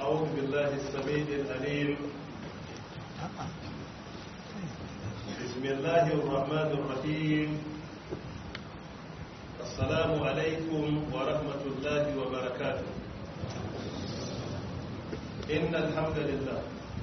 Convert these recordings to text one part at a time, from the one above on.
أعوذ بالله السميع العليم بسم الله الرحمن الرحيم السلام عليكم ورحمة الله وبركاته إن الحمد لله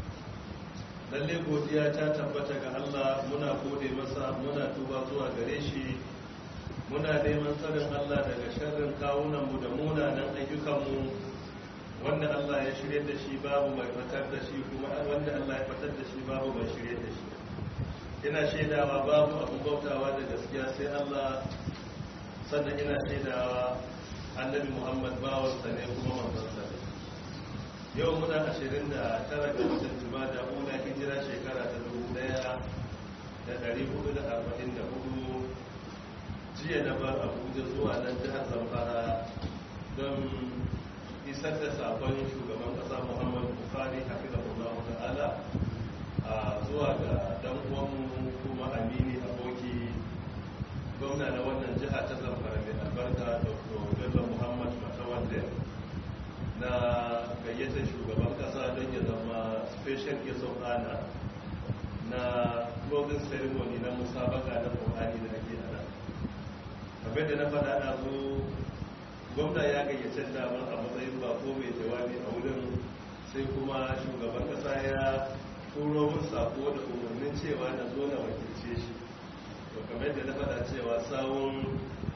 lalle godiya ta tabbata ga Allah muna gode masa muna tuba zuwa gare shi muna neman tsarin Allah daga sharrin kawunanmu da munanan ayyukanmu wanda Allah ya shirye da shi babu mai fatar da shi kuma wanda Allah ya fatar da shi babu mai shirye da shi ina shaidawa babu abin bautawa da gaskiya sai Allah sannan ina shaidawa annabi Muhammad bawansa ne kuma manzansa ne yau muna ashirin da tara ga watan jumada ula hijira shekara ta dubu daya da dari hudu da arba'in da hudu jiya na bar abuja zuwa nan jihar zamfara don isar da sabon shugaban kasa muhammadu buhari hafizahullahu ta'ala a zuwa ga dan uwanmu kuma amini aboki gwamna na wannan jiha ta zamfara mai albarka dr bello muhammad matawalde na gayyatar shugaban kasa don ya zama special guest of honor na closing ceremony na musabaka na ƙorani da ake ana kamar da na faɗa na zo gwamna ya gayyace damar a matsayin bako mai jawabi a wurin sai kuma shugaban kasa ya turo mun sako da umarnin cewa na zo na wakilce shi to kamar da na faɗa cewa sawun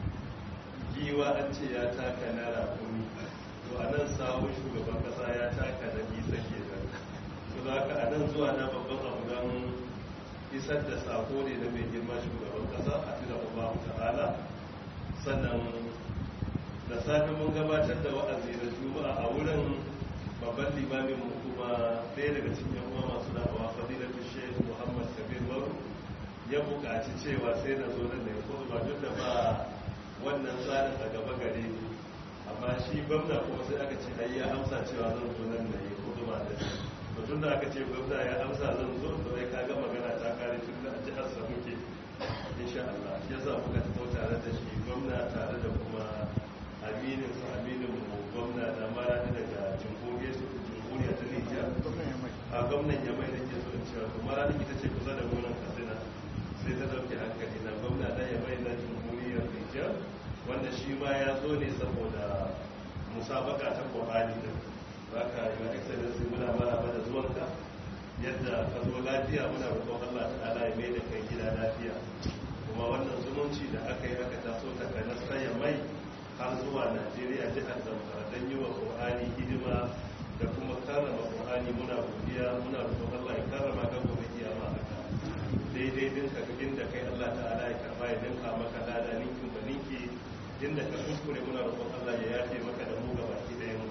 giwa an ce ya taka na rakumi to a nan sawun shugaban kasa ya taka da isa ke nan to za ka a nan zuwa na babban abu don isar da sako ne na mai girma shugaban kasa a tuna uba ta'ala sannan da safe mun gabatar da wa'azi na juma'a a wurin babban limamin mu kuma ɗaya daga cikin yan uwa masu da'awa fadilatu sheikh muhammad kabir maru ya buƙaci cewa sai na zo nan da ya kuma ba duk da ba wannan tsarin a gaba gare ni amma shi gwamna kuma sai aka ce ai ya amsa cewa zan zo nan da ya kudu ba da to tun da aka ce gwamna ya amsa zan zo to sai ka ga magana ta kare tun da a jihar sa muke insha Allah shi yasa muka tafi tare da shi gwamna tare da kuma aminin su aminin mu gwamna da mara daga jamhuriyar su jamhuriya ta Nijar a gwamnan ya mai da ke so in cewa to mara ita ce kusa da gonan Katsina sai ta dauke hankali na gwamna da ya mai na jamhuriyar Nijar wanda shi ma ya zo ne saboda musabaka ta ƙwari da za ka yi wa excellency muna mara da zuwanka yadda ka zo lafiya muna roƙon Allah ta'ala ya mai da kai gida lafiya kuma wannan zumunci da aka yi aka taso ta kai nasaya mai har zuwa Najeriya jihar Zamfara don yi wa ƙwari hidima da kuma karrama ƙwari muna godiya muna roƙon Allah ya karrama ka gobe kiyama haka daidai dinka inda kai Allah ta'ala ya karba ya dinka maka lada ninkin ba ninki inda ka kuskure muna roƙon Allah ya yafe maka da mu gabaki da mu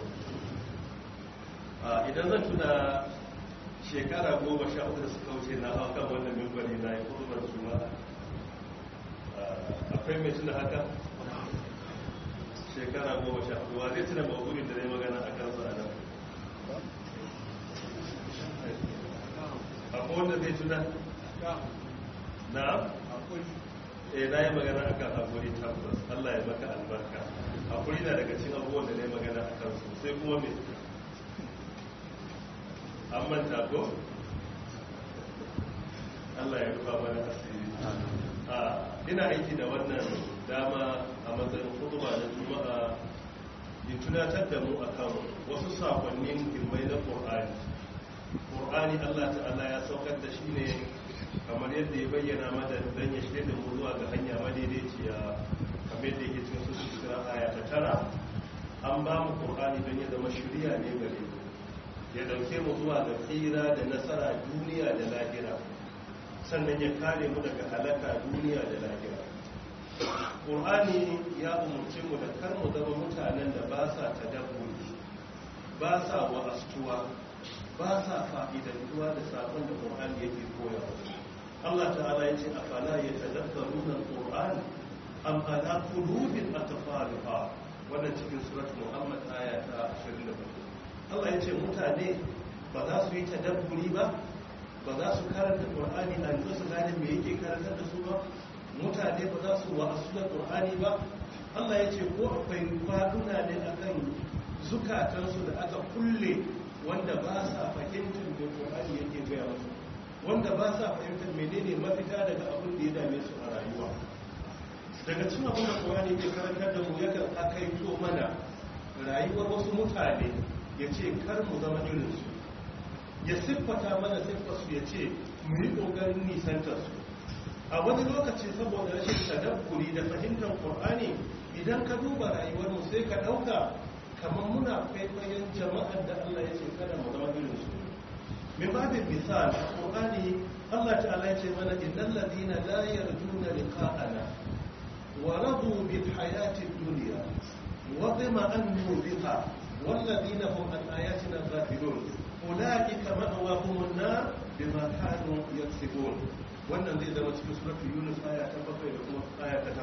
idan zan tuna shekara goma sha uku da suka wuce na hau kan wannan mimbari na yi kurbar juma'a akwai mai tuna haka shekara goma sha uku wa zai tuna mawurin da zai magana a kansa a nan akwai wanda zai tuna na eh na yi magana a kan haƙuri tabbas Allah ya maka albarka haƙuri na daga cikin abubuwan da na yi magana a kan su sai kuma me an manta ko Allah ya rufa mana asiri ina aiki da wannan dama a matsayin hutuba na juma'a in tunatar da mu akan wasu sakonnin muhimmai na ƙur'ani ƙur'ani Allah ta'ala ya saukar da shi ne kamar yadda ya bayyana mada don ya shirya da mu zuwa ga hanya madaidaiciya kamar yadda yake cikin su shekara aya ta tara an ba mu ƙur'ani don ya zama shirya ne gare mu ya dauke mu zuwa ga tsira da nasara duniya da lahira sannan ya kare mu daga halaka duniya da lahira ƙur'ani ya umarci mu da kar mu zama mutanen da ba sa tadabburi ba sa wa'astuwa ba sa fa'idantuwa da sabon da ƙur'ani yake koya Allah ta'ala ya ce afala ya tadabbaru na ƙur'ani am ala qulubin atfaluha wannan cikin surat Muhammad aya ta 24 Allah ya ce mutane ba za su yi tadabburi ba ba za su karanta ƙur'ani a yanzu su gane me yake karantar da su ba mutane ba za su wa'asu da ƙur'ani ba Allah ya ce ko akwai kwaduna ne akan zukatansu da aka kulle wanda ba sa fahimtar da Qur'ani yake gaya musu wanda ba sa fahimtar menene mafita daga abin da ya dame su a rayuwa daga cikin abin da Qur'ani yake karantar da mu yakan akaito mana rayuwar wasu mutane ya ce kar mu zama irin su ya siffata mana siffarsu ya ce mu yi ƙoƙarin nisantar su a wani lokaci saboda rashin tadabburi da fahimtar Qur'ani idan ka duba rayuwar mu sai ka ɗauka kamar muna kwaikwayon jama'ar da Allah ya ce kada mu zama irin su min babin misal a Qur'ani Allah ta'ala ya ce mana innal ladina la yarjuna liqa'ana wa radu bil hayati dunya wa bima annu biha wal ladina hum an ayatina ghafilun ulaika ma'awahum an-nar bima kanu yaksibun wannan zai zama cikin suratul yunus aya ta 7 da kuma aya ta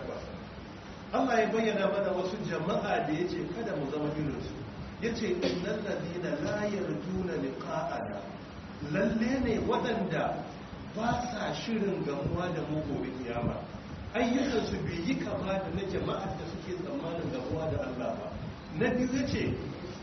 8 Allah ya bayyana mana wasu jama'a da yace kada mu zama irin su yace innal ladina la yarjuna liqa'ana lalle ne waɗanda ba sa shirin gamuwa da mu gobe kiyama ayyukan su bai yi kama da na jama'ar da suke tsammanin gamuwa da Allah ba na biyu yace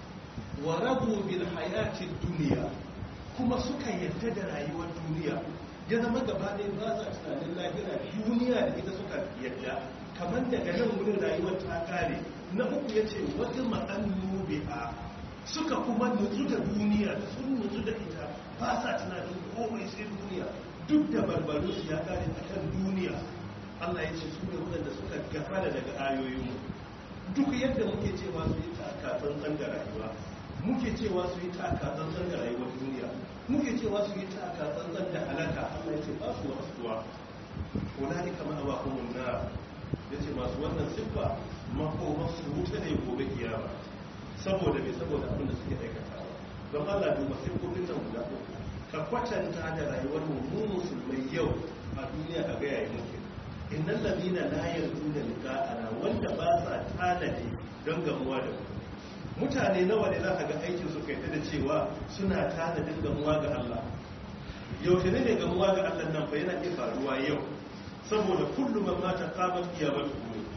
wa rabu bil hayati dunya kuma suka yarda da rayuwar duniya ya zama gaba ɗaya ba sa tunanin lahira duniya da ita suka yadda kamar daga nan wurin rayuwar ta kare na uku ya ce wata ma'annu bi'a suka kuma nutsu da duniya sun nutsu da ita ba sa tunanin komai sai duniya duk da barbaru su ya kare a kan duniya allah ya ce su ne waɗanda suka gafara daga ayoyinmu duk yadda muke cewa su yi taka tsantsan da rayuwa muke cewa su yi taka tsantsan da rayuwar duniya muke cewa su yi taka tsantsan da halaka Allah ya ce ba su wasuwa wala ne kama a bakon na ya ce masu wannan siffa makoma su wuta ne gobe kiyama saboda mai saboda abin da suke aikatawa don Allah duba siffofin nan guda uku ka kwatanta da rayuwar mu mu musulmai yau a duniya ka ga yayi muke innal ladina la yarjuna liqa'ana wanda ba sa tanadi don gamuwa da mu mutane nawa ne za ka ga aikin su kai da cewa suna tanadin gamuwa ga Allah yaushe ne ne gamuwa ga Allah nan fa yana iya faruwa yau saboda kullum man mata qamat qiyamatu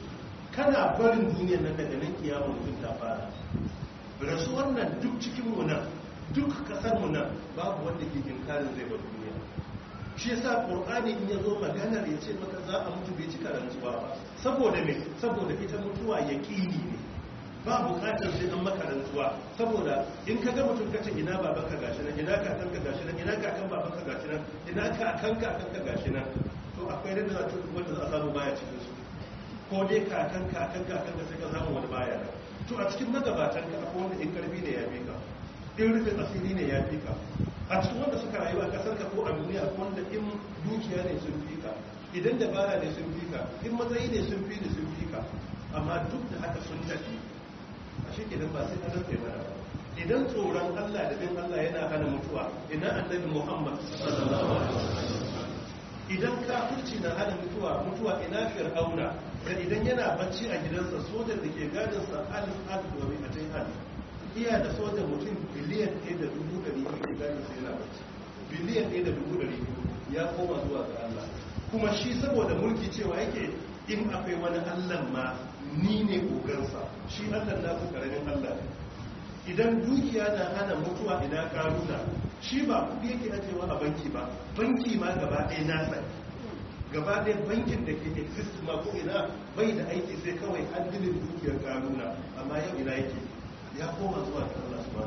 kana barin duniyar nan daga nan kiyama mutum ta fara rasuwar nan duk cikin mu nan duk kasar mu nan babu wanda ke inkarin zai bar duniya shi yasa qur'ani in yazo maganar ya ce maka za a mutu bai cika rantsuwa ba saboda me saboda ita mutuwa yaqini ne ba bukatar sai an maka rantsuwa saboda in ka ga mutum kace ina babanka gashi nan ina kakanka gashi nan ina kakan babanka gashi nan ina kakan kakanka gashi nan to akwai da za ta wanda za a samu baya cikin su ko dai kakan kakan kakan da sai ka samu wani baya nan to a cikin magabatan ka akwai wanda in karfi ne ya fi ka in rufin asiri ne ya fi ka a cikin wanda suka rayu a kasar ka ko a duniya ko wanda in dukiya ne sun fi ka idan dabara ne sun fi ka in matsayi ne sun fi da sun fi ka amma duk da haka sun tafi a shi idan ba sai an rufe mana ba idan tsoron Allah da bin Allah yana hana mutuwa ina annabi Muhammad sallallahu alaihi wasallam idan kafirci na hana mutuwa mutuwa ina fir'auna da idan yana bacci a gidansa sojan da ke gadin sa alif alif wa mi'atai alif iya da sojan mutum biliyan ɗaya da dubu ɗari biyu ke gadin sa yana bacci biliyan ɗaya da dubu ɗari biyu ya koma zuwa ga Allah kuma shi saboda mulki cewa yake in akwai wani Allah ma ni ne kogarsa shi allah na ku karamin allah ne idan dukiya na hana mutuwa ina karuna shi ba kudi yake ajewa a banki ba banki ma gaba ɗaya nasa gaba ɗaya bankin da ke exist ma ko ina bai da aiki sai kawai handilin dukiyar karuna amma yau ina yake ya koma zuwa ga allah su ba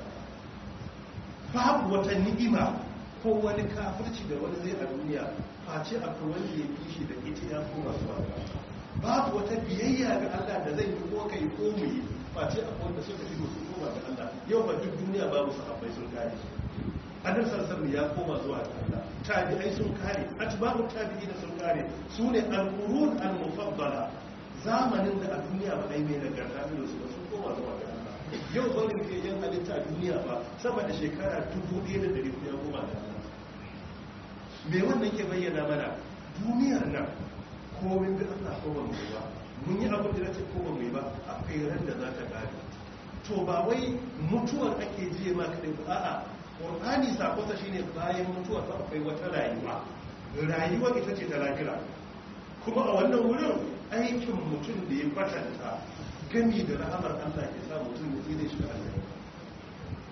babu wata ni'ima ko wani kafirci da wani zai a duniya face akwai wanda ya fi shi da ita ya koma zuwa ga babu wata biyayya ga Allah da zai yi ko kai ko mu yi face akwai wanda suka fi su koma ga Allah yau ba duk duniya babu sahabbai sun kare annabi sallallahu ya koma zuwa ga Allah tabi'ai sun kare atba'u tabi'in sun kare sune al-qurun al-mufaddala zamanin da a duniya ba ai mai nagarta da su ba sun koma zuwa ga Allah yau barin ke yan halitta a duniya ba sama da shekara 1100 ya koma ga Allah me wannan ke bayyana mana duniyar nan komin da Allah ko ba mu yi ba mun yi abin da nace ko ba mu yi ba akwai ran da za ta kare to ba wai mutuwar ake jiye ma kadai ba a'a qur'ani sakonsa shine bayan mutuwar ba akwai wata rayuwa rayuwa ita ce ta lafiya kuma a wannan wurin aikin mutum da ya kwatanta gami da rahamar Allah ke sa mutum ya tsire shi da Allah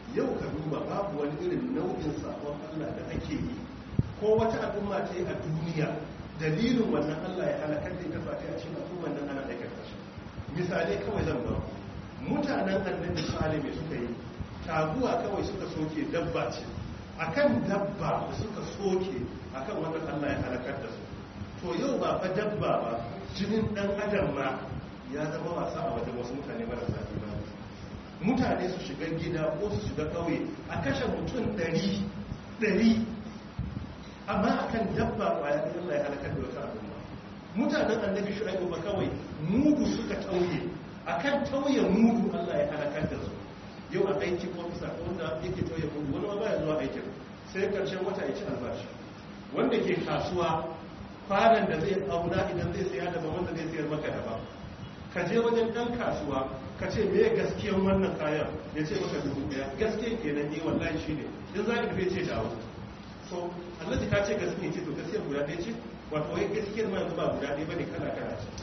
yau ka duba babu wani irin nau'in sabon Allah da ake yi ko wata al'umma ce a duniya dalilin wannan Allah ya halakar da ita fati a cikin al'umman nan ana aikata shi misalai kawai zan ba mutanen annabi salih suka yi taguwa kawai suka soke dabba ce akan dabba suka soke akan wannan Allah ya halakar da su to yau ba fa dabba ba jinin dan adam ma ya zama wasa a wajen wasu mutane marasa imani mutane su shiga gida ko su shiga kauye a kashe mutum ɗari ɗari amma akan dabba kwaya da Allah ya halakar da wata al'umma mutanen annabi shu'aibu ba kawai mudu suka tauye akan tauye mudu Allah ya halakar da su yau a aiki ko bisa ko wanda yake tauye mudu wani ma baya zuwa aikin sai karshen wata ya ci albashi wanda ke kasuwa kwanan da zai auna idan zai saya daban wanda zai sayar maka daban ka je wajen ɗan kasuwa ka ce me gaskiyan wannan kayan ya ce maka dubu ɗaya gaskiyan kenan ne wallahi shi ne in za ka tafi ce dawo so allaji ka ce gaskiyan ce to gaskiyar guda ɗaya ce wato wai gaskiyar ma yanzu ba guda ɗaya ba ne kala kala ce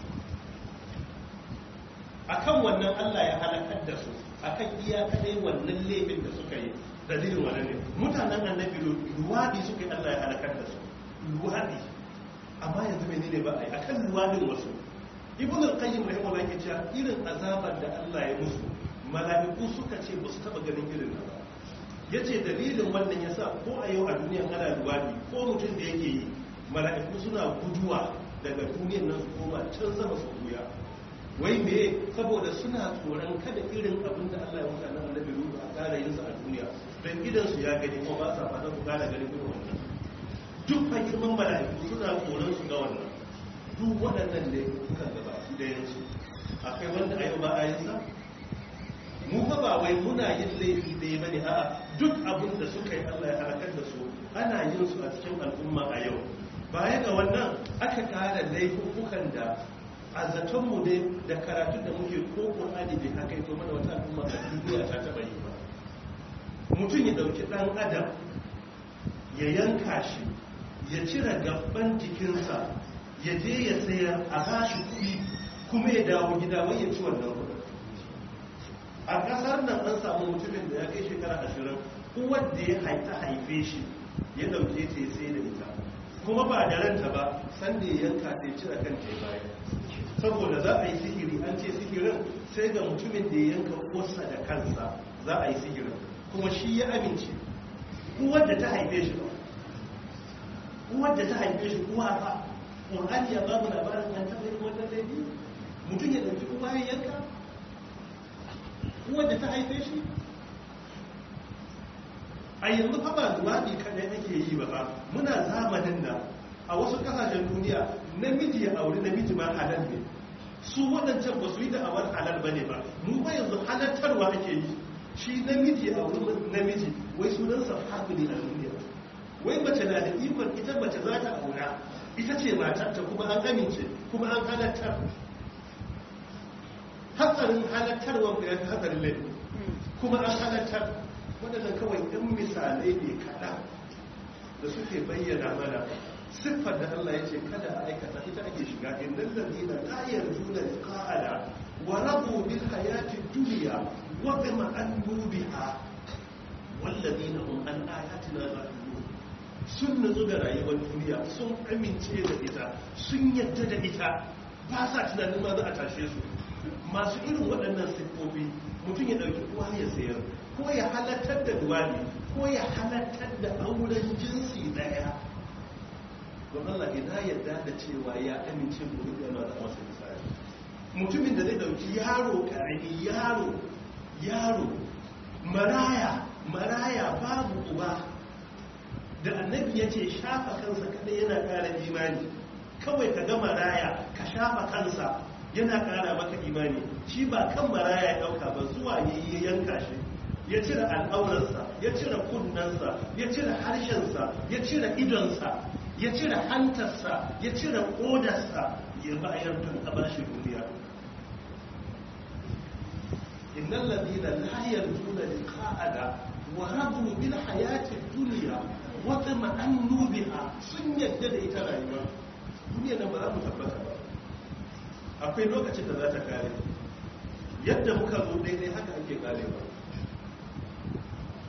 akan wannan allah ya halakar da su akan iya kadai wannan laifin da suka yi dalilin wannan ne mutanen annabi luwadi suka yi allah ya halakar da su luwadi amma yanzu menene ba a yi akan luwadin wasu ibn al-qayyim rahimahullah yake cewa irin azabar da Allah ya musu mala'iku suka ce ba su taba ganin irin ba yace dalilin wannan yasa ko a yau a duniya ana luwadi ko mutum da yake yi mala'iku suna guduwa daga duniyar nan su koma can sama su buya wai me saboda suna tsoron kada irin abin da Allah ya musu nan annabi ruhu a ƙara yin su a duniya dan idan su ya gani ko ba sa fata ku ƙara ganin irin wannan duk fa girman mala'iku suna tsoron su ga wannan duk waɗannan ne kuka gaba su da yansu akwai wanda a yau ba a yinsa mu fa ba wai muna yin laifi ɗaya ba ne a'a duk abin da suka yi allah ya harakar da su ana yin su a cikin al'umma a yau baya ga wannan aka ƙara laifukan da a zatonmu ne da karatun da muke ko ƙur'ani bai haka ito mana wata al'umma a duniya ta taɓa yi ba mutum ya ɗauki ɗan adam ya yanka shi ya cire gaban jikinsa ya je ya sayar a bashi kuɗi kuma ya dawo gida wai ya ci wannan kuɗi a ƙasar nan an samu mutumin da ya kai shekara ashirin uwar da ya haita haife shi ya ɗauke ta ya sai da ita kuma ba da ranta ba sanda ya yanka ta ya cire kan ta baya saboda za a yi sihiri an ce sihirin sai ga mutumin da ya yanka uwarsa da kansa za a yi sihirin kuma shi ya amince uwar da ta haife shi ba uwar da ta haife shi uwa ba ƙur'ani ya babu labarin an taɓa yin wannan laifi mutum ya ɗauki uwa ya yanka uwar da ta haife shi a yanzu fa ba luwaɗi kaɗai ake yi ba ba muna zamanin da a wasu ƙasashen duniya namiji ya auri namiji ma halal ne su waɗancan ba su yi da awar halal ba ne ba mu ba yanzu halattarwa ake yi shi namiji ya auri namiji wai sunansa haƙuri a duniya wai mace na da ikon ita mace za ta aura ita ce matarta kuma an amince kuma an halattar hatsarin halattarwa ya fi hatsarin laifin kuma an halattar waɗannan kawai ɗan misalai ne kaɗan da suke bayyana mana siffar da Allah ya ce kada a aikata ita ake shiga inda lalzina la yarjuna liqa'ana wa rabu bil hayati dunya wa bima annu biha wallazina hum an ayatina ghafilun sun nutsu da rayuwar duniya sun amince da ita sun yadda da ita ba sa tunanin ma za a tashe su masu irin waɗannan siffofi mutum ya ɗauki uwa ya sayar ko ya halattar da duwani ko ya halattar da auren jinsi ɗaya don Allah ina yadda da cewa ya amince gobe da yana da masa misali mutumin da zai ɗauki yaro ƙarami yaro yaro maraya maraya babu uba da annabi ya ce shafa kansa kadai yana ƙara imani kawai ka ga maraya ka shafa kansa yana ƙara maka imani shi ba kan maraya ya ɗauka ba zuwa ya yi yanka shi ya cire al'aurarsa ya cire kunnensa ya cire harshensa ya cire idonsa ya cire hantarsa ya cire ƙodarsa ya bayar don a bashi duniya innan ladina la yarjuna liqa'ana wa radu bil hayati dunya wata ma'annu biha sun yadda da ita rayuwa duniya nan ba za mu tabbata ba akwai lokacin da za ta kare yadda muka zo daidai haka ake karewa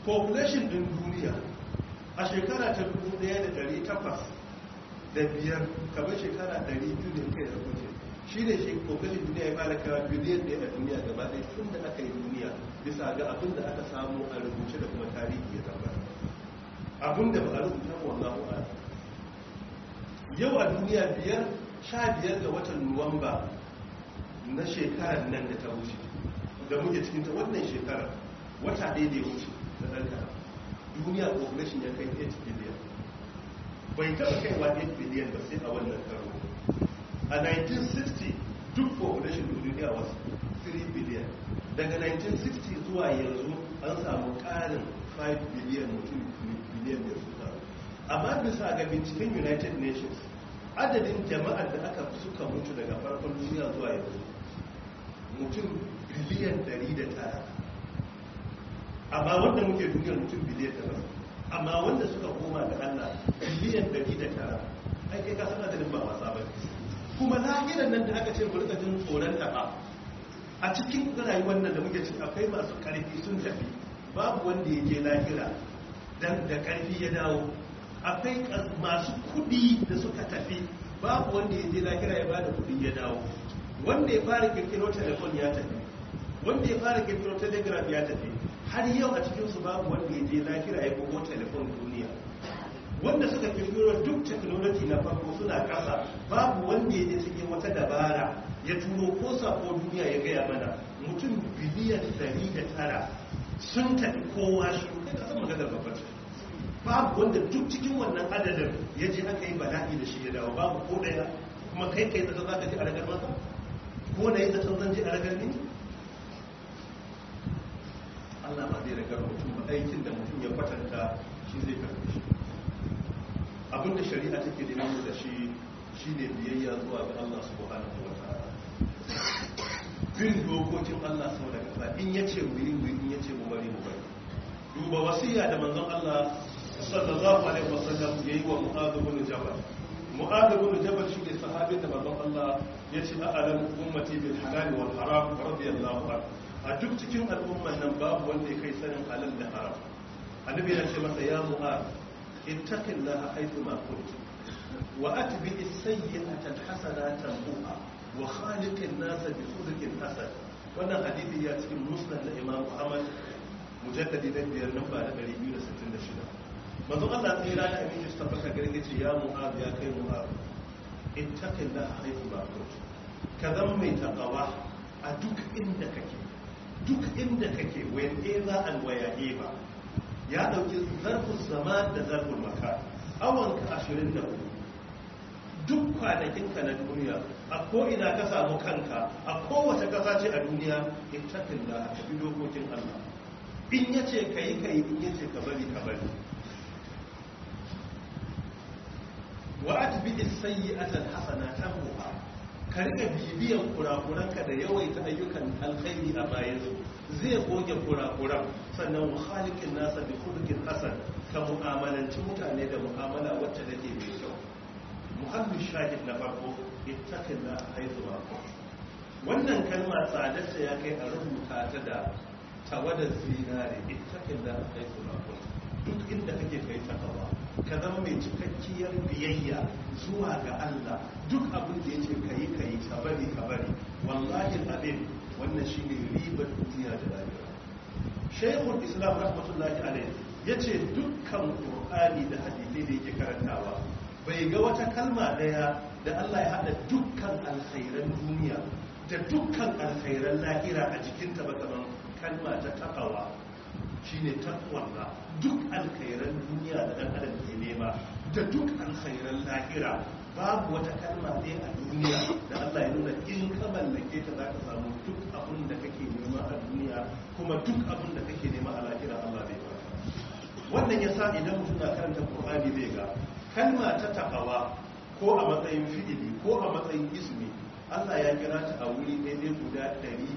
population din duniya a shekara ta 1800 da biyar kamar shekara 200 da kai da kuce shi ne shi population duniya ya fara kawo biliyan ɗaya a duniya gaba ɗaya tun da aka yi duniya bisa ga abin da aka samu a rubuce da kuma tarihi ya tabbata abin da ba a rubuta wallahu a'lam yau a duniya biyar sha biyar ga watan nuwamba na shekarar nan da ta wuce da muke cikin ta wannan shekarar wata ɗaya da ya wuce da ɗanka duniya population ya kai 8 billion bai taɓa kaiwa 8 billion ba sai a wannan karo a 1960 duk population duniya wasu 3 billion daga 1960 zuwa yanzu an samu ƙarin 5 billion mutum billion da su amma bisa ga binciken united nations adadin jama'ar da aka suka mutu daga farkon duniya zuwa yanzu mutum biliyan 109 amma wanda muke duniyar mutum biliyan 9 amma wanda suka koma ga allah biliyan 109 ake ka sana da ba wasa ba kuma lahiran nan da aka ce rika jin tsoron taɓa a cikin rayuwar nan da muke ciki akwai masu ƙarfi sun tafi babu wanda ya je lahira dan da ƙarfi ya dawo akwai masu kudi da suka tafi babu wanda ya je lahira ya bada kudi ya dawo wanda ya fara kirkiro telefon ya tafi wanda ya fara kirkiro telegraph ya tafi har yau a cikinsu babu wanda ya je lahira ya bugo telefon duniya wanda suka kirkiro duk technology na farko suna kasa babu wanda ya je cikin wata dabara ya turo ko sako duniya ya gaya mana mutum biliyan 109 sun tafi kowa shi kai ka san maganar babbar babu wanda duk cikin wannan adadin ya je aka yi bala'i da shi ya dawo babu ko daya kuma kai kai zata za ka ji a ragar masa ko da yi zata zan ji a ragar ne Allah ba zai ragar mutum ba aikin da mutum ya kwatanta shi zai karfi shi abinda shari'a take da nuna da shi shine biyayya zuwa ga Allah subhanahu wa ta'ala bin dokokin Allah sau da kasa in yace mu yi mu in yace mu bari mu bari duba wasiya da manzon Allah sallallahu alaihi wasallam yayi wa Mu'adh ibn Jabal Mu'adh ibn Jabal shi ne sahabin da manzon Allah ya ce a'lam ummati bil halal wal haram radiyallahu anhu a duk cikin al'umman nan babu wanda ya kai sanin halal da haram annabi ya ce masa ya Mu'adh ittaqillaha haythu ma kunt wa atbi as-sayyi'ata al-hasanata tamhuha wa khaliqin nas bi khuluqin hasan wannan hadisi ya cikin musnad na Imam Ahmad mujalladi na biyar namba na 266 manzo Allah sai ya da aminci su tabbata garin yace ya mu'az ya kai mu'az ittaqillaha haythu ma kunt ka zama mai taqwa a duk inda kake duk inda kake when ever and where ba ya dauki zarfin zaman da zarfin makan awan ka 24 duk kwanakinka na duniya a ko'ina ka samu kanka a kowace kasa ce a duniya ittaqillaha ka bi dokokin Allah in ya ce ka yi ka yi in ya ce ka bari ka bari wa atbi as-sayyi'ata al-hasana tamhuha ka rika bibiyan kurakuranka da yawaita ayyukan alkhairi a bayan su zai goge kurakuran sannan wa khaliqin nasa bi khuluqin hasan ka mu'amalanci mutane da mu'amala wacce take mai kyau muhammad shahid na farko ittaqillaha haythu ma wannan kalma tsadarta ya kai a rubuta ta da tawadar zinare ittakin da kai sunakun duk inda kake kai takawa ka zama mai cikakkiyar biyayya zuwa ga Allah duk abin da yace kai kai ka bari ka bari wallahi abin wannan shine ribar duniya da lafiya shaykhul islam rahmatullahi alayhi yace dukkan qur'ani da hadisi da yake karantawa bai ga wata kalma daya da Allah ya hada dukkan alkhairan duniya da dukkan alkhairan lahira a jikinta ba kaman kalma ta takawa shine takwalla duk alkhairan duniya da dan adam ke nema da duk alkhairan lahira babu wata kalma ɗaya a duniya da Allah ya nuna in ka mallake ta zaka samu duk abin da kake nema a duniya kuma duk abin da kake nema a lahira Allah zai baka wannan yasa idan mutum na karanta Qur'ani zai ga kalma ta takawa ko a matsayin fi'ili ko a matsayin ismi Allah ya kira ta a wuri daidai guda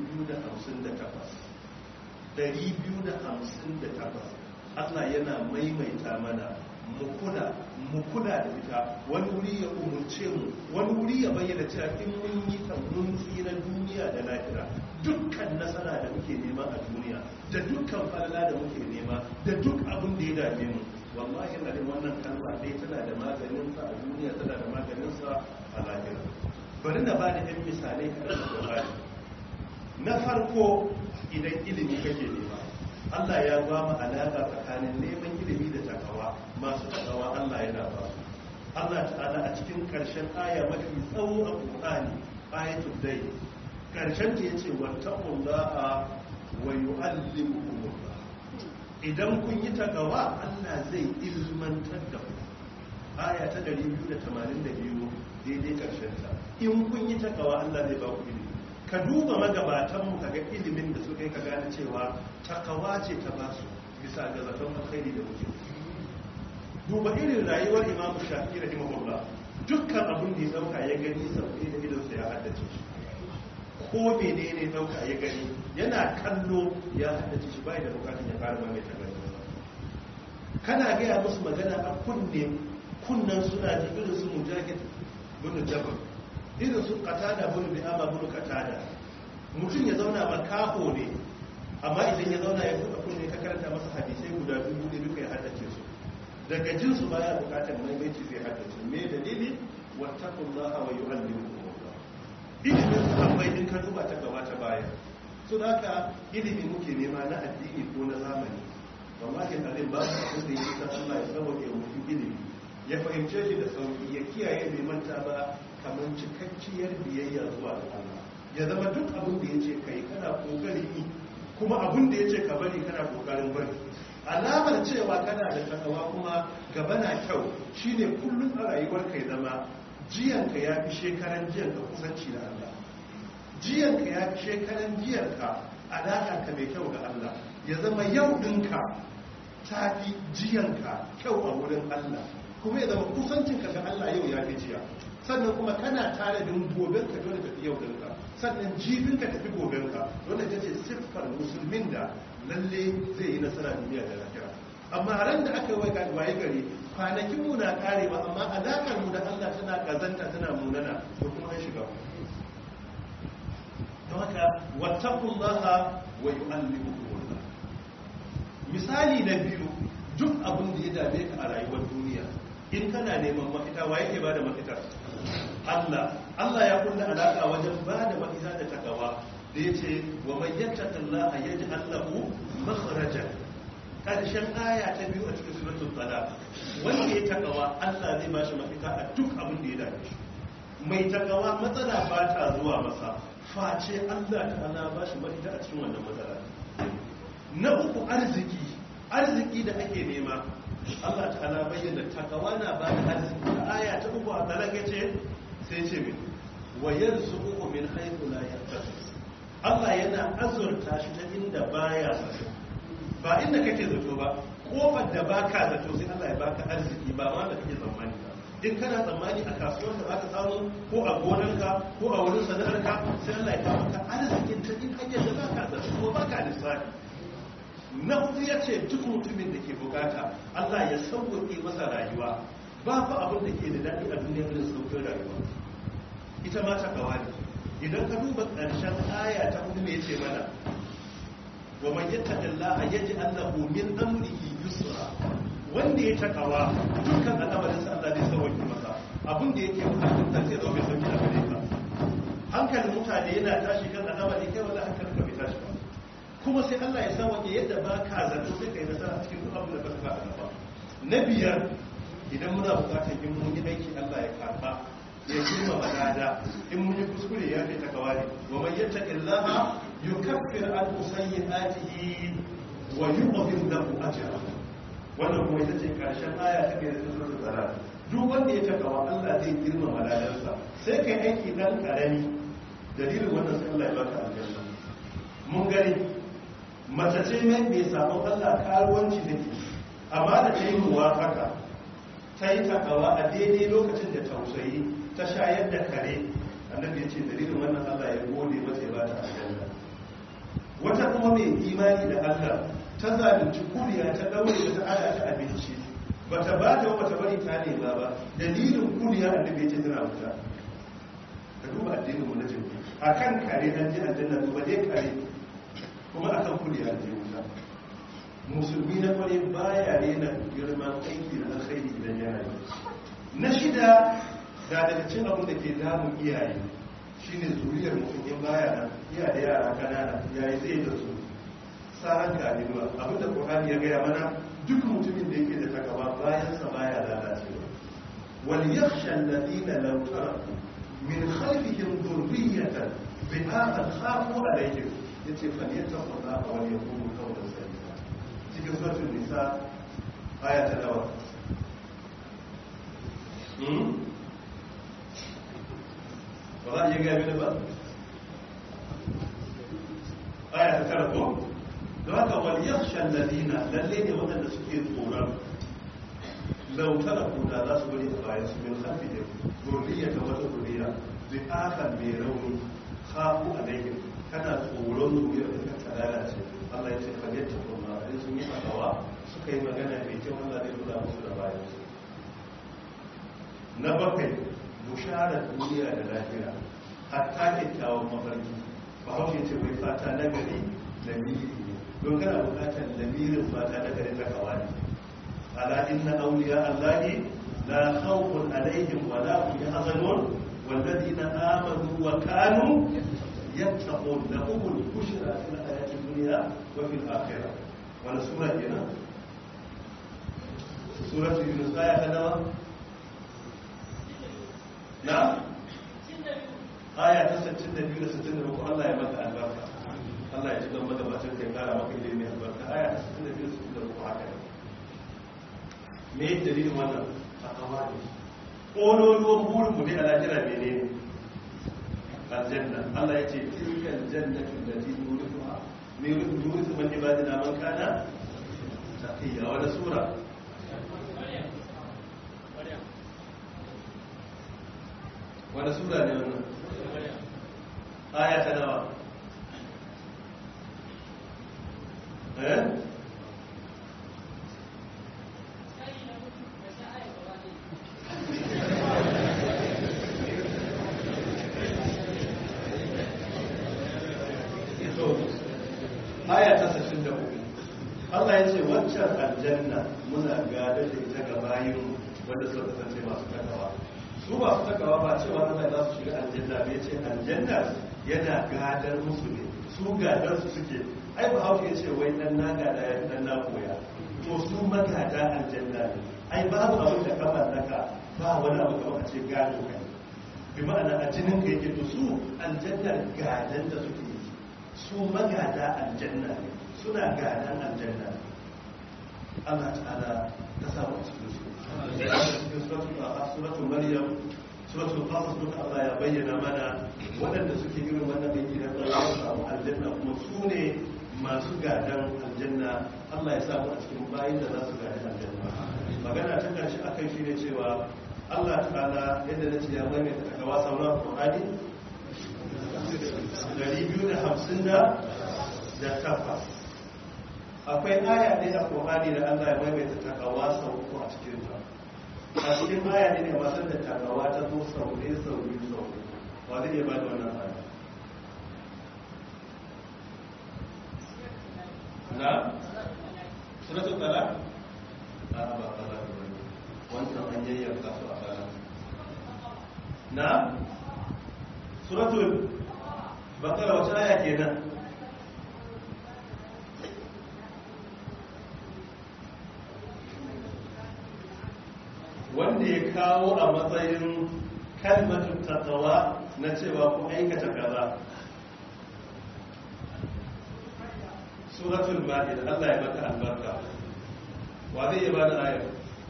258 258 Allah yana maimaita mana mu kula mu kula da ita wani wuri ya umurce mu wani wuri ya bayyana cewa in mun yi ta mun tsira duniya da lahira dukkan nasara da muke muke nema a duniya da dukkan falala da muke nema da duk abin da ya dame mu wallahi na wannan kalma dai tana da maganin sa a duniya tana da maganin sa a lahira bari na ba da ɗan misalai kaɗan da bani na farko idan ilimi kake nema Allah ya ba mu alaƙa tsakanin neman ilimi da takawa masu takawa Allah yana ba su Allah ta'ala a cikin ƙarshen aya mafi tsawo a Qur'ani ayatul dai ƙarshen ta yace wattaqullaha wa yu'allimukumullah idan kun yi takawa Allah zai ilmantar da ku aya ta 282 daidai ƙarshen ta in kun yi takawa Allah zai ba ku ilimi ka duba magabatanmu kaga ilimin da suka yi ka gane cewa takawa ce ta basu bisa ga zaton alkhairi da muke duba irin rayuwar imamu shafi rahimahullah dukkan abin da ya dauka ya gani sauƙi da idansa ya haddace shi ko menene dauka ya gani yana kallo ya haddace shi bai da bukatun ya fara mai ta gani kana gaya musu magana a kunne kunnan suna ji irin su mujahid bin jabal irin su katada bin bi'ama bin katada mutum ya zauna makaho ne amma idan ya zauna ya buɗe kunne ka karanta masa hadisai guda dubu ne duka ya haddace su daga jinsu baya bukatar maimaici zai haddace me dalili wattaqullaha wa yu'allimukumullah ilimin sahabbai din ka duba ta gaba ta baya so da haka ilimi muke nema na addini ko na zamani wallahi alim ba su abin da yake san Allah ya sauke mutum ilimi ya fahimce shi da sauki ya kiyaye bai manta ba kamar cikakkiyar biyayya zuwa ga Allah ya zama duk abin da yace kai kana kokarin yi kuma abin da yace ka bari kana kokarin bari alamar cewa kana da takawa kuma gaba na kyau shine kullum a rayuwar kai zama jiyanka ya fi shekaran jiyanka kusanci da Allah jiyanka ya fi shekaran jiyanka alaƙarka mai kyau ga Allah ya zama yau ɗinka ta fi jiyanka kyau a wurin Allah kuma ya zama kusancinka ga Allah yau ya fi jiya sannan kuma kana tare da gobenka dole tafi yau ɗinka sannan jibinka tafi gobenka dole ta ce siffar musulmin da lalle zai yi nasara duniya da lafiya amma ran da aka waye gari kwanakin mu na karewa amma alakar mu da Allah tana kazanta tana munana to kuma an shiga don haka wattaqullaha wa yu'allimukumullah misali na biyu duk abin da ya dame ka a rayuwar duniya in kana neman mafita wa yake bada mafita Allah Allah ya kulla alaka wajen bada mafita da takawa da ya ce wa mai yattaka Allah ya ji Allahu makharajan ƙarshen aya ta biyu a cikin suratul talaq wanda ya takawa Allah zai ba shi mafita a duk abin da ya dame shi mai takawa matsala ba ta zuwa masa face Allah ta'ala ba shi mafita a cikin wannan matsala na uku arziki arziki da ake nema Allah ta'ala bayyana takawa na ba da arziki a aya ta uku a talaq ce sai ce min wa yarzuqu min haythu la yahtasib Allah yana azurta shi ta inda baya zato ba inda kake zato ba kofar da baka zato sai Allah ya baka arziki ba wanda kake tsammani ba in kana tsammani a kasuwar da zaka samu ko a gonarka ko a wurin sana'arka sai Allah ya kawo maka arzikin ta in hanyar da baka zato ko baka lissafi na hudu ya ce duk mutumin da ke bukata Allah ya sauƙaƙe masa rayuwa ba fa abin da ke da daɗi a duniya irin sauƙin rayuwa ita ma ta kawai idan ka duba ƙarshen aya ta hudu mai ce mana wa man yattaqillaha yaj'al lahu min amrihi yusra wanda ya takawa dukkan al'amarin sa Allah zai sauke masa abin da yake bukatun ta sai zo mai sauki a gare ka hankalin mutane yana tashi kan al'amari kai wala hankalin ka bai tashi ba kuma sai Allah ya sauke yadda ba ka zato sai kai nasara cikin duk abin da ka saka a gaba na biyar idan muna bukatar in mun yi aiki Allah ya karba ya girma malada in mun yi kuskure ya fi takawa ne wa man yattaqillaha yukaffir an sayyi'atihi wa yu'dhim lahu ajra wannan kuma ita ce karshen aya ta ke da suratul zalal duk wanda ya takawa Allah zai girma maladansa sai kai aiki dan karami dalilin wannan sai Allah ya baka aljanna mun gani mace ce mai mai sabon Allah karuwanci da ke amma da ta yi muwafaka ta yi takawa a daidai lokacin da tausayi ta shayar da kare annabi ya ce dalilin wannan Allah ya gode mata ya ba ta aljanna wata kuma mai imani da Allah ta zalunci kuriya ta daure da ta ada ta abinci bata ba ta bata bari ta nema ba dalilin kuriya annabi ya ce tana wuta ka duba addinin mu na jin akan kare an ji aljanna duba dai kare kuma akan kudi a wuta musulmi na kwarai baya rena girman aiki da alkhairi idan yana yi na shida ga daga cin abin da ke damun iyaye shine zuriyar mutum in baya nan iya da yara kanana yayi zai da su tsaron kalibuwa abin da ƙorani ya gaya mana duk mutumin da yake da takawa bayan sa baya lalacewa wal yakhsha alladhina law taraku min khalfihim dhurriyatan bi'atan khafu alayhim yace falyattaqullaha wa yaqulu qawlan sadida cikin suratul nisa aya ta nawa ba za a iya gaya mini ba aya ta tara ko da haka wal yakhsha alladhina lalle ne waɗanda suke tsoron law taraku da za su bari a bayan su min khalfihim zurriyata wata zurriya bi akan mai rauni khafu alaihim kana tsoron zuriyar da ta lalace Allah ya ce fa yattaqullah in sun yi fatawa suka yi magana mai kyau Allah zai kula musu da bayan su na bakwai bushara duniya da lafiya hatta kyakkyawan mafarki ba haushe ce wai fata na gari lamiri ne don kana bukatar lamirin fata na gari ta kawai ala inna awliya allahi la khawfun alaihim wa la hum yahzanun walladhina amanu wa kanu yattaqun lahumul bushra fil hayati dunya wa fil akhirah wala sura kenan suratul yunus aya ta nawa na aya ta 62 da 63 Allah ya maka albarka Allah ya ji don magabacin kai kara maka ilimi albarka aya ta 62 da 63 haka ne me yake dalilin wannan takawa ne ƙololuwan burin mu ne a lajira mene ne aljanna Allah ya ce tilkal jannatu allati nurifuha min nurifu man ibadina man kana taqiya wala sura wani sura ne wannan aya ta nawa eh aya ta 63 Allah ya ce waccan aljanna muna gada da ita ga bayin wanda suka kasance masu takawa su ba su takawa ba cewa Allah za su shiga aljanna bai ce aljanna yana gadar musu ne su gadar su suke ai ba hauke ya ce wai dan na gada ya dan na koya to su magada aljanna ne ai babu abin da ka mallaka ba wani abu kamar a ce gado kai bi ma'ana a jinin ka yake to su aljanna gadan da suke yi su magada aljanna ne suna gadan aljanna Allah ta'ala ta samu cikin su cikin suratul maryam suratul qasas duka Allah ya bayyana mana waɗanda suke irin wannan aiki da Allah ya samu aljanna kuma su ne masu gadan aljanna Allah ya samu a cikin bayin da za su gadi aljanna magana ta karshe akan shi ne cewa Allah ta'ala yadda na ce ya maimaita takawa sauran Qur'ani 250 da takwas akwai aya ɗaya a Qur'ani da Allah ya maimaita takawa sau uku a cikin ta a cikin aya ne masu da takawa ta zo sau ɗaya sau biyu sau uku wa zai iya ba da wannan aya na suratul talaq a ba talaq ba wannan an yayyanka su a talaq na suratul bakara wata aya kenan wanda ya kawo a matsayin kalmatun takawa na cewa ku aikata kaza suratul ma'id Allah ya baka albarka wa zai ba da ayar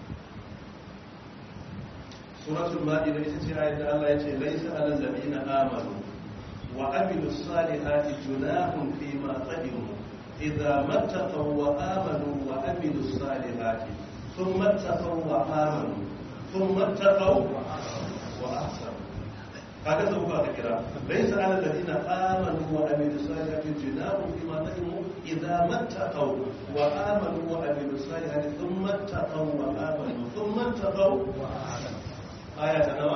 suratul ma'id ita ce ayar da Allah ya ce laisa alal ladina amanu wa amilu salihati junahun fi ma qadimu idza mattaqaw wa amanu wa amilu salihati thumma taqaw wa amanu thumma taqaw wa ahsanu kaga sau ka kira laysa ala alladhina amanu wa amilu salihati junahun fi ma qadimu idza mattaqaw wa amanu wa amilu salihati thumma taqaw wa amanu thumma taqaw wa ahsanu aya ta nawa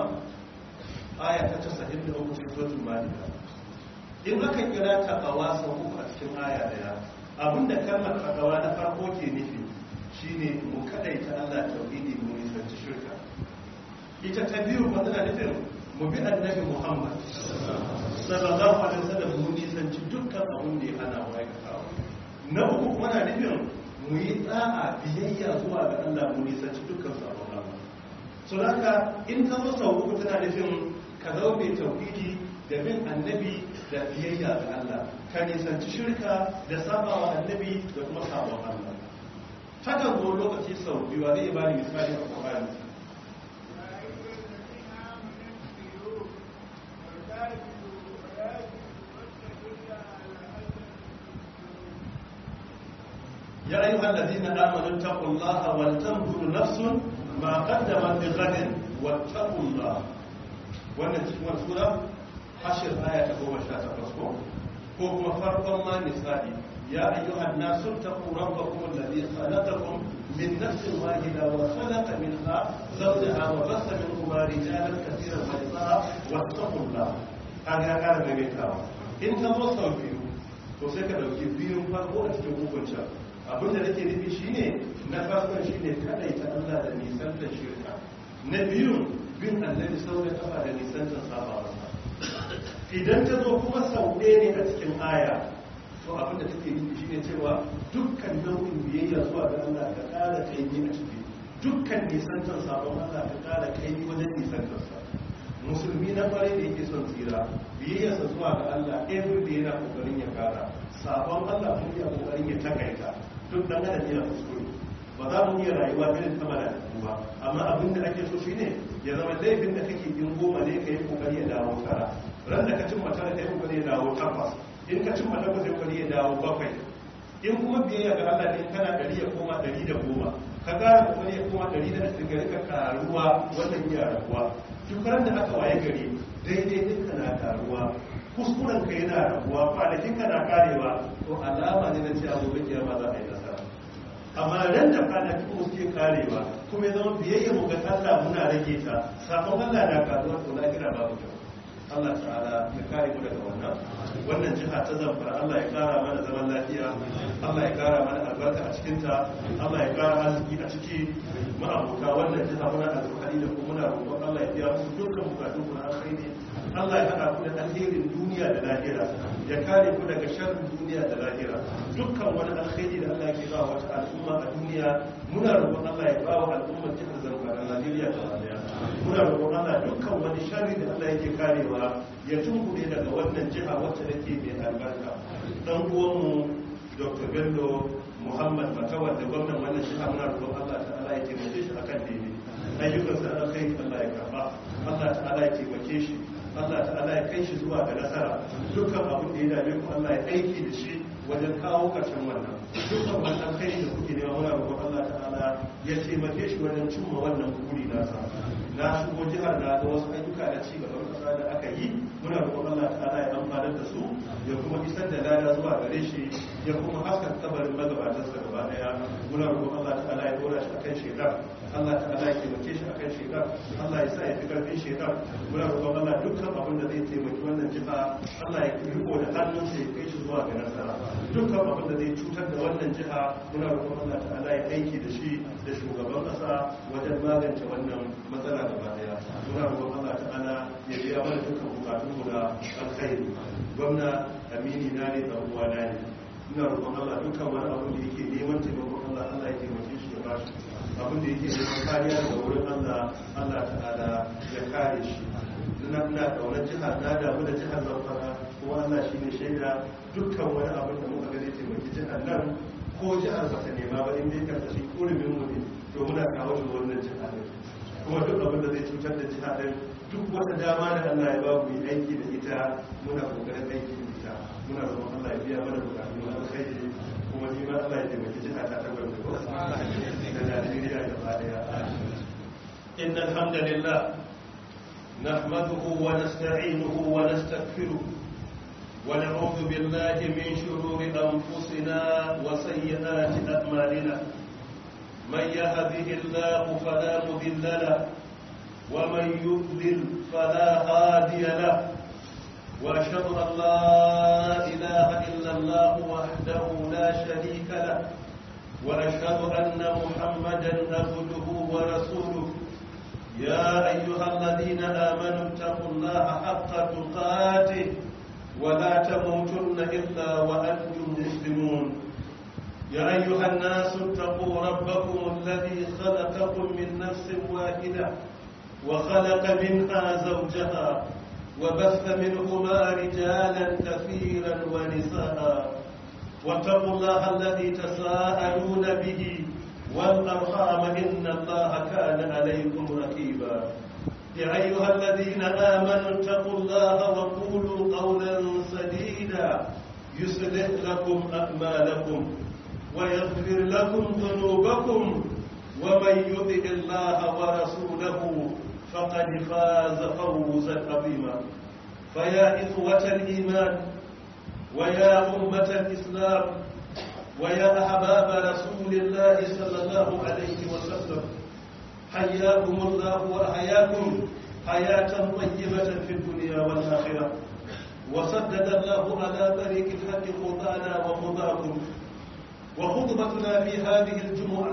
aya ta 93 cikin suratul ma'idah in aka kira ta a wasan uku a cikin cikin aya daya abinda kalmar takawa na farko ke nufi shine mu kadaita Allah tauhidi mu nisanci shirka ita ta biyu ba tana nufin mu bi annabi Muhammad sallallahu alaihi wasallam mu nisanci dukkan abin da ya hana mu aikatawa na uku kuma na nufin mu yi tsa'a biyayya zuwa ga Allah mu nisanci dukkan sabon Allah so haka in ta zo sau uku tana nufin ka zama mai tauhidi da bin annabi da biyayya ga Allah ka nisanci shirka da sabawa annabi da kuma sabon Allah takan zo lokaci sau biyu a zai bani misali a Qur'ani يا أيها الذين آمنوا اتقوا الله ولتنظر نفس ما قدمت لغد واتقوا الله wannan cikin sura hashir aya ta goma sha takwas ko ko kuma farkon ma nisa'i ya ayyuhan nasu taqu rabbakum alladhi khalaqakum min nafsin wahida wa khalaqa minha zawjaha wa bassa minhuma rijalan katiran wa nisaa wattaqullah kaga ya kara maimaitawa in ka zo sau biyu to sai ka dauki biyun farko a cikin hukuncin abin da nake nufi shine na farkon shine kadaita Allah da nisan da shirka na biyun bin annabi sau da kafa da nisan da saba masa idan ta zo kuma sau ɗaya ne a cikin aya to abin da take nufi shine cewa dukkan nau'in biyayya zuwa ga Allah ka ƙara kaimi a ciki dukkan nisantar sabon Allah ka ƙara kaimi wajen nisantar sa musulmi na kwarai da yake son tsira biyayyarsa zuwa ga Allah every day yana kokarin ya kara sabon Allah mun ya kokarin ya takaita duk dan adam yana kuskure ba za mu iya rayuwa irin ta malaiku ba amma abin da ake so shine ya zama laifin da kake yin goma ne ka yi kokari ya dawo tara ran da ka cin mata ka yi kokari ya dawo takwas in ka cin mata ka yi kokari ya dawo bakwai in kuma biyayya ga Allah ne kana ɗari ya koma ɗari da goma ka ƙara kokari ya koma ɗari da ashirin gari ka karuwa wannan iya rabuwa duk ran da aka waye gari daidai ɗinka na karuwa kuskuren ka yana rabuwa kwanakin ka na karewa to alama ne na cewa gobe kiyama za a yi nasara amma ran da kwanaki ko suke karewa kuma ya zama biyayya mu ga Allah muna rage ta sakon Allah na karuwa to lahira babu kyau Allah ta'ala ya kare mu daga wannan wannan jiha ta zamfara Allah ya kara mana zaman lafiya Allah ya kara mana albarka a cikin ta Allah ya kara arziki a ciki ma'abuta wannan jiha muna alfahari da kuma muna roƙon Allah ya biya musu dukkan bukatun ku na alkhairi Allah ya haɗa ku da alherin duniya da lahira ya kare ku daga sharrin duniya da lahira dukkan wani alkhairi da Allah ke ba wata al'umma a duniya muna roƙon Allah ya ba wa al'ummar jihar Zamfara Najeriya da daya muna roƙon Allah dukkan wani sharri da Allah yake karewa ya tunkuɗe daga wannan jiha wacce take mai albarka dan uwanmu Dr. Bello Muhammad Matawar da gwamnan wannan jiha muna roƙon Allah ta'ala ya taimake shi akan daidai ayyukansa na kai Allah ya karba Allah ta'ala ya taimake shi Allah ta'ala ya kai shi zuwa ga nasara dukkan abin da ya dame ku Allah ya aiki da shi wajen kawo ƙarshen wannan dukkan wani alkhairi da kuke nema muna roƙon Allah ta'ala ya taimake shi wajen cimma wannan buri nasa na shigo jihar na ga wasu ayyuka da ci gaban ƙasa da aka yi muna roƙon Allah ta'ala ya amfanar da su ya kuma isar da lada zuwa gare shi ya kuma haskaka kabarin magabatansa gaba daya muna roƙon Allah ta'ala ya dora shi akan shekar Allah ta'ala ya taimake shi akan shekar Allah ya sa ya fi karfin shekar muna roƙon Allah dukkan abin da zai taimaki wannan jiha Allah ya riko da hannunsa ya kai shi zuwa ga nasara dukkan abin da zai cutar da wannan jiha muna roƙon Allah ta'ala ya aiki da shi da shugaban ƙasa wajen magance wannan matsala gaba daya muna roƙon Allah ta'ala ya biya mana dukkan bukatunmu da alkhairi gwamna amini na ne dan uwa na ne ina roƙon Allah dukkan wani abin da yake neman taimakon Allah Allah ya taimake shi ya bashi abin da yake neman kariya daga wurin Allah Allah ta'ala ya kare shi ina ina kaunar jihar na damu da jihar Zamfara kuma Allah shi ne shaida dukkan wani abin da muka ga zai taimaki jihar nan ko jihar ba ta nema ba in dai karkashin kurumin mu ne to muna kawo shi wannan jihar kuma duk abin da zai cutar da jihar din duk wata dama da Allah ya ba mu yi aiki da ita muna kokarin aiki da ita muna roƙon Allah ya biya mana bukatu na alkhairi kuma ni ma Allah ya taimaki jiha ta ta gwamnati ko da Najeriya gaba daya inna alhamdulillah nahmaduhu wa nasta'inuhu wa nastaghfiruh ونعوذ بالله من شرور أنفسنا وسيئات أعمالنا من يهده الله فلا مضل له ومن يضلل فلا هادي له واشهد ان لا اله الا الله وحده لا شريك له وأشهد أن محمدا عبده ورسوله يا أيها الذين آمنوا اتقوا الله حق تقاته ولا تموتن إلا وأنتم مسلمون يا أيها الناس اتقوا ربكم الذي خلقكم من نفس واحدة وخلق منها زوجها وبث منهما رجالا كثيرا ونساء واتقوا الله الذي تساءلون به والأرحام إن الله كان عليكم رقيبا يا أيها الذين آمنوا اتقوا الله وقولوا قولا سديدا يصلح لكم أعمالكم ويغفر لكم ذنوبكم ومن يطع الله ورسوله فقد فاز فوزا عظيما فيا إخوة الإيمان ويا أمة الإسلام ويا أحباب رسول الله صلى الله عليه وسلم حياكم الله وأحياكم حياة طيبة في الدنيا والآخرة وسدد الله على طريق الحق خطانا وخطاكم وخطبتنا في هذه الجمعة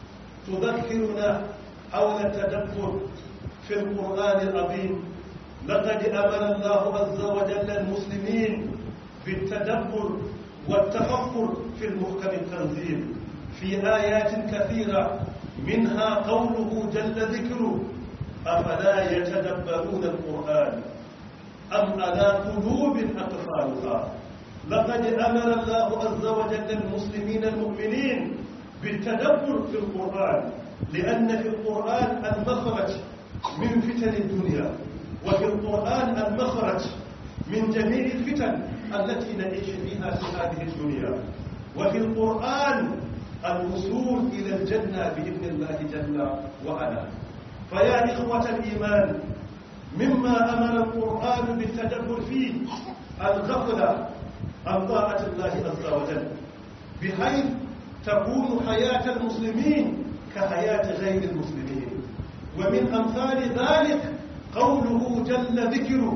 تذكرنا حول التدبر في القرآن العظيم لقد أمر الله عز وجل المسلمين بالتدبر والتفكر في المحكم التنزيل في آيات كثيرة منها قوله جل ذكره أفلا يتدبرون القرآن أم على قلوب أقفالها لقد أمر الله عز وجل المسلمين المؤمنين بالتدبر في القرآن لأن في القرآن المخرج من فتن الدنيا وفي القرآن المخرج من جميع الفتن التي نعيش فيها في هذه الدنيا وفي القرآن الوصول إلى الجنة بإذن الله جل وعلا فيا إخوة الإيمان مما أمر القرآن بالتدبر فيه الغفلة عن طاعة الله عز وجل بحيث تكون حياة المسلمين كحياة غير المسلمين ومن أمثال ذلك قوله جل ذكره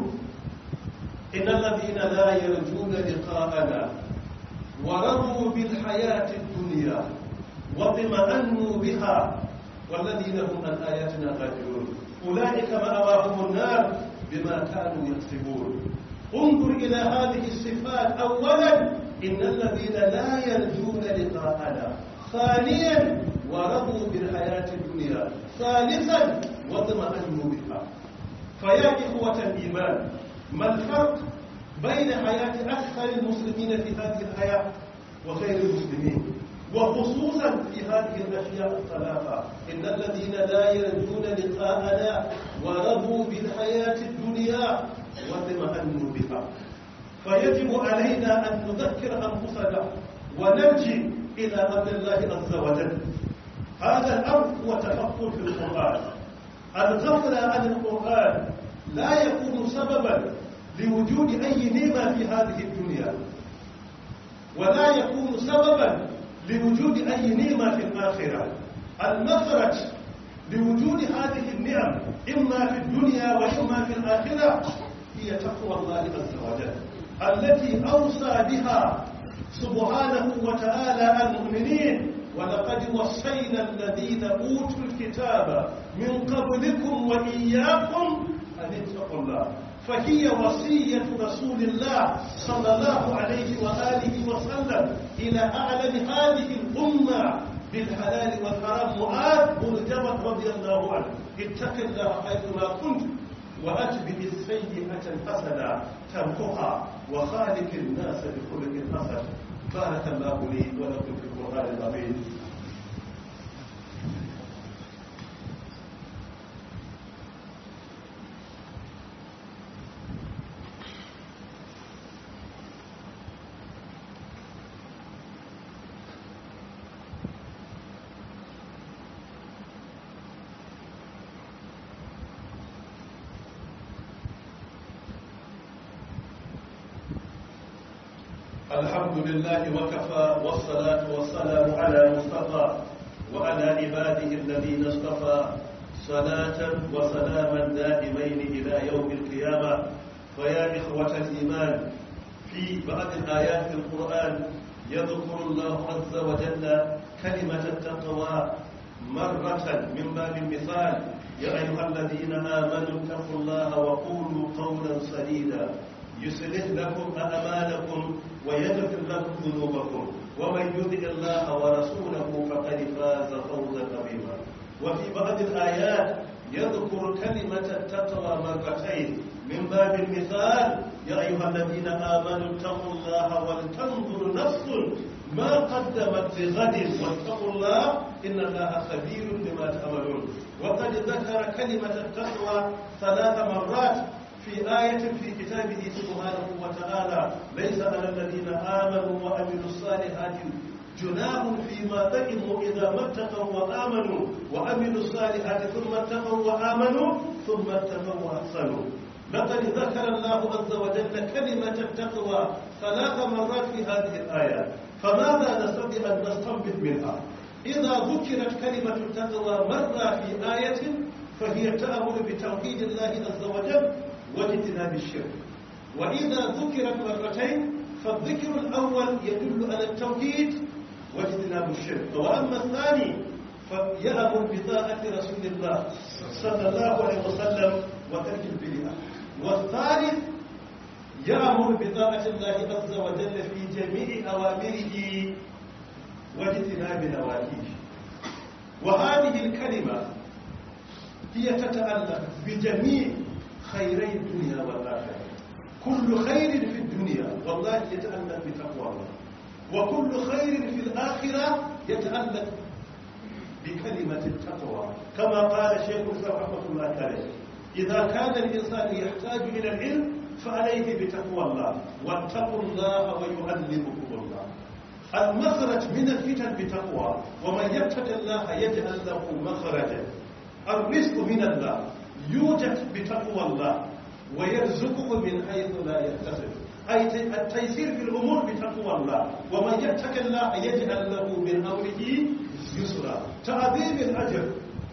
إن الذين لا يرجون لقاءنا ورضوا بالحياة الدنيا واطمأنوا بها والذين هم عن آياتنا غافلون أولئك مأواهم النار بما كانوا يكسبون انظر إلى هذه الصفات أولا إن الذين لا يرجون لقاءنا ثانيا ورضوا بالحياة الدنيا ثالثا واطمأنوا بها فيا إخوة الإيمان ما الفرق بين حياة أكثر المسلمين في هذه الحياة وغير المسلمين وخصوصا في هذه الأشياء الثلاثة إن الذين لا يرجون لقاءنا ورضوا بالحياة الدنيا واطمأنوا بها فيجب علينا أن نذكر أنفسنا ونرجع إلى أمر الله عز وجل هذا الأمر هو تفكر في القرآن الغفلة عن القرآن لا يكون سببا لوجود أي نعمة في هذه الدنيا ولا يكون سببا لوجود أي نعمة في الآخرة المخرج لوجود هذه النعم إما في الدنيا وإما في الآخرة هي تقوى الله عز وجل التي أوصى بها سبحانه وتعالى المؤمنين ولقد وصينا الذين أوتوا الكتاب من قبلكم وإياكم أن اتقوا الله فهي وصية رسول الله صلى الله عليه وآله وسلم إلى أعلم هذه الأمة بالحلال والحرام معاذ بن جبل رضي الله عنه اتق الله حيثما كنت وأتبع السيئة الحسنة تمحها وخالق الناس بخلق حسن بارك الله لي ولكم في القرآن العظيم الحمد لله وكفى والصلاة والسلام على مصطفى وعلى عباده الذين اصطفى صلاة وسلاما دائمين إلى يوم القيامة فيا إخوة الإيمان في في بعض الآيات في القرآن يذكر الله عز وجل كلمة التقوى مرة من باب المثال يا أيها الذين آمنوا اتقوا الله وقولوا قولا سديدا يصلح لكم أعمالكم ويغفر لكم ذنوبكم ومن يطع الله ورسوله فقد فاز فوزا عظيما وفي بعض الآيات يذكر كلمة التقوى مرتين من باب المثال يا أيها الذين آمنوا اتقوا الله ولتنظر نفس ما قدمت لغد واتقوا الله إن الله خبير بما تعملون وقد ذكر كلمة التقوى ثلاث مرات في آية في كتابه سبحانه وتعالى ليس على الذين آمنوا وعملوا الصالحات جناح فيما طعموا إذا ما اتقوا وآمنوا وعملوا الصالحات ثم اتقوا وآمنوا ثم اتقوا وأحسنوا لقد ذكر الله عز وجل كلمة التقوى ثلاث مرات في هذه الآيات فماذا نستطيع أن نستنبط منها إذا ذكرت كلمة التقوى مرة في آية فهي تأمر بتوحيد الله عز وجل واجتناب الشرك وإذا ذكرت مرتين فالذكر الأول يدل على التوحيد واجتناب الشرك وأما الثاني فيأمر بطاعة رسول الله صلى الله عليه وسلم وترك البدعة والثالث يأمر بطاعة الله عز وجل في جميع أوامره واجتناب نواهيه وهذه الكلمة هي تتعلق بجميع خيري الدنيا والآخرة كل خير في الدنيا والله يتعلق بتقوى الله وكل خير في الآخرة يتعلق بكلمة التقوى كما قال شيخ الإسلام رحمة الله عليه إذا كان الإنسان يحتاج إلى العلم فعليه بتقوى الله واتقوا الله ويعلمكم الله المخرج من الفتن بتقوى ومن يتق الله يجعل له مخرجا الرزق من الله يوجد بتقوى الله ويرزقه من حيث لا يحتسب أي التيسير في الأمور بتقوى الله ومن يتق الله يجعل له من أمره يسرا تعظيم الأجر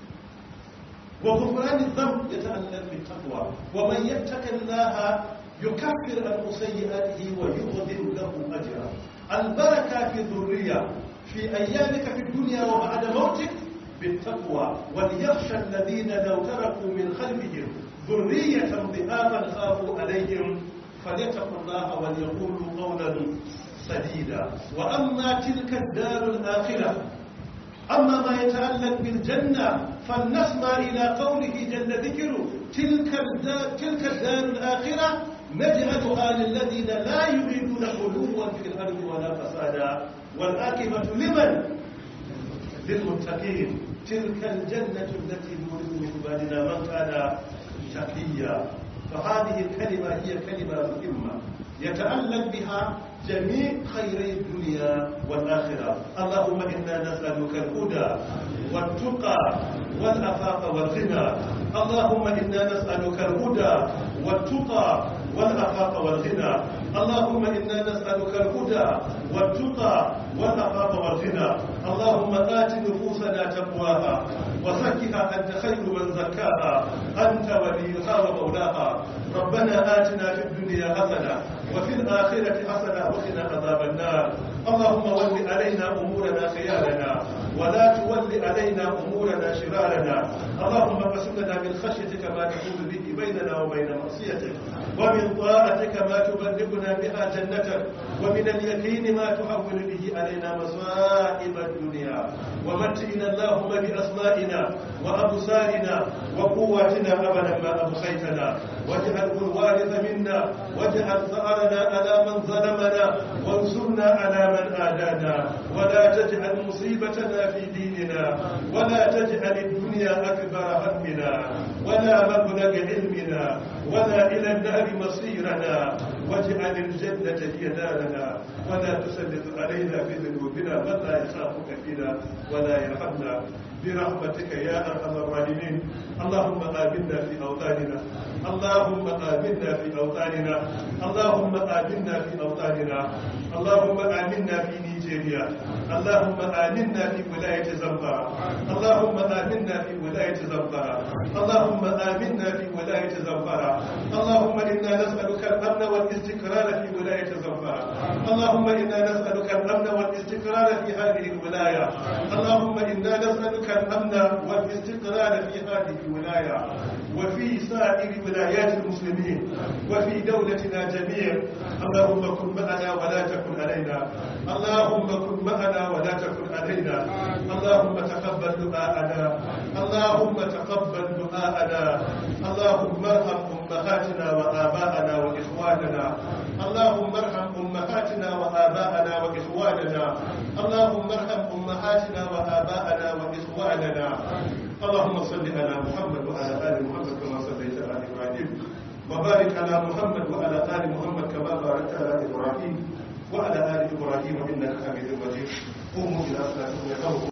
وغفران الذنب يتعلق بالتقوى ومن يتق الله يكفر عنه سيئاته ويعظم له أجرا البركة في الذرية في أيامك في الدنيا وبعد موتك بالتقوى وليخشى الذين لو تركوا من خلفهم ذرية ضعافا خافوا عليهم فليتقوا الله وليقولوا قولا سديدا وأما تلك الدار الآخرة أما ما يتعلق بالجنة فلنسمع إلى قوله جل ذكره تلك الدار, تلك الدار الآخرة نجعلها للذين لا يريدون علوا في الأرض ولا فسادا والآكبة لمن؟ للمتقين تلك الجنة التي نورث من عبادنا من كان تقيا فهذه الكلمة هي كلمة مهمة يتعلق بها جميع خيري الدنيا والآخرة اللهم إنا نسألك الهدى والتقى والأفاق والغنى اللهم إنا نسألك الهدى والتقى والأفاق والغنى اللهم إنا نسألك الهدى والتقى والأفاق والغنى اللهم آت نفوسنا تقواها وزكها أنت خير من زكاها أنت وليها ومولاها ربنا آتنا في الدنيا حسنة وفي الآخرة حسنة وقنا عذاب النار اللهم ول علينا أمورنا خيارنا ولا تول علينا أمورنا شرارنا اللهم اقسم لنا من خشيتك ما تحول به بيننا وبين معصيتك ومن طاعتك ما تبلغنا بها جنتك ومن اليقين ما تحول به علينا مصائب الدنيا ومتئنا اللهم بأسمائنا وأبصارنا وقواتنا أبدا ما أبقيتنا واجعله الوارث منا واجعل ثأرنا على من ظلمنا وانصرنا على من آدانا ولا تجعل مصيبتنا في ديننا ولا تجعل الدنيا أكبر همنا ولا مبلغ علمنا ولا إلى النار مصيرنا واجعل الجنة هي دارنا ولا تسلط علينا في ذنوبنا من لا يخافك فينا ولا يرحمنا برحمتك يا ارحم الراحمين اللهم آمنا في أوطاننا اللهم آمنا في أوطاننا اللهم آمنا في أوطاننا اللهم آمنا في نيجيريا Nigeria Allahumma aminna fi wilayati Zamfara Allahumma aminna fi wilayati Zamfara Allahumma aminna fi wilayati Zamfara Allahumma inna nas'aluka al-amn wal istiqrar fi wilayati Zamfara Allahumma inna nas'aluka al-amn wal istiqrar fi hadhihi al-wilaya Allahumma inna nas'aluka al-amn wal istiqrar fi hadhihi al-wilaya وفي سائر ولايات المسلمين وفي دولتنا جميعا اللهم كن معنا ولا تكن علينا اللهم كن معنا ولا تكن علينا اللهم تقبل دعاءنا اللهم تقبل دعاءنا اللهم ارحم امهاتنا واباءنا واخواننا اللهم ارحم امهاتنا واباءنا واخواننا اللهم ارحم امهاتنا واباءنا واخواننا اللهم صل على محمد وعلى ال محمد كما صليت على ابراهيم وبارك على محمد وعلى ال محمد كما باركت على ابراهيم وعلى ال ابراهيم انك حميد مجيد قوموا الى صلاتكم يرحمكم